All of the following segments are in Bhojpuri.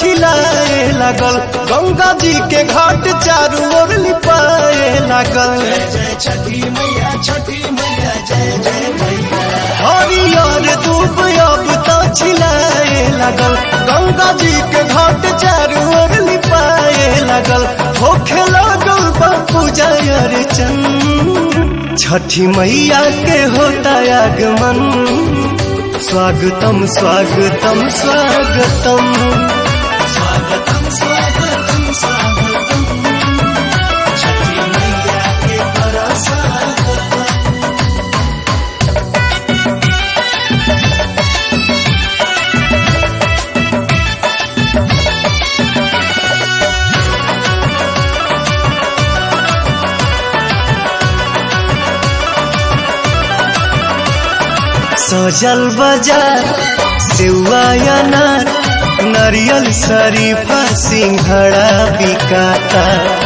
छिलाए लागल गंगा जी के घाट चारू ओर लिपाए लागल जय छठी मैया छठी मैया जय जय मैया हरियर धूप अब तो छिलाए लागल गंगा जी के घाट चारू ओर लिपाए लागल होखे लागल बा पूजा अर्चन छठी मैया के होता आगमन स्वागतम स्वागतम स्वागतम स्वागतम स्वागतम स्वागतम छठी मैया के बड़ा स्वागतम सजल बाजार सेवा अनार नारियल शरीफा सिंघड़ा बिकाता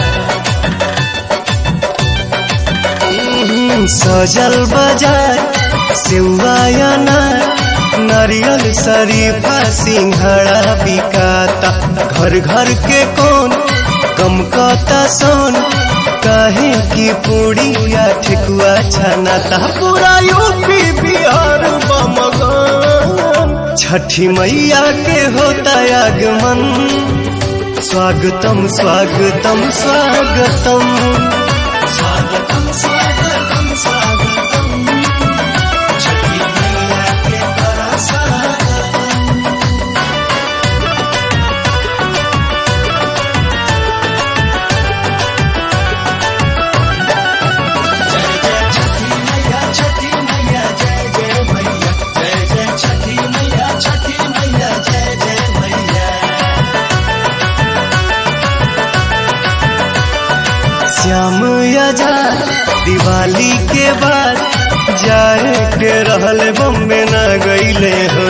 हम्म, सजल बाजार सेवा अनार नारियल शरीफा सिंघड़ा बिकाता घर घर के कौन कम कता सोन काहे की पूड़िया ठेकुआ छनाता पूरा यूपी बिहार बमगन छठी मैया के होता आगमन स्वागतम स्वागतम स्वागतम स्वागतम स्वागतम स्वागतम छठी मैया के बड़ा स्वागतम जय जय छठी मैया छठी मैया जय जय मैया जय जय छठी मैया छठी मैया जय जय मैया श्याम आजाद दिवाली के बाद जाए के रहल बम्बे न गईले हो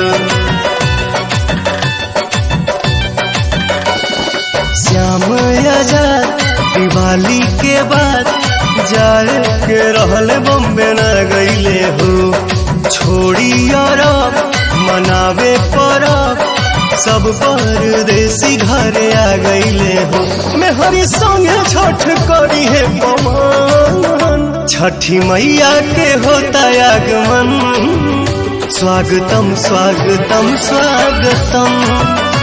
श्याम आजाद दिवाली के बाद जाए के रहल बम्बे न गईले हो छोड़ी अरब मनावे परब सब परदेसी घरे आ गईले हो मैं हरी संगे छठ करी है पवन छठी मैया के होता आगमन स्वागतम स्वागतम स्वागतम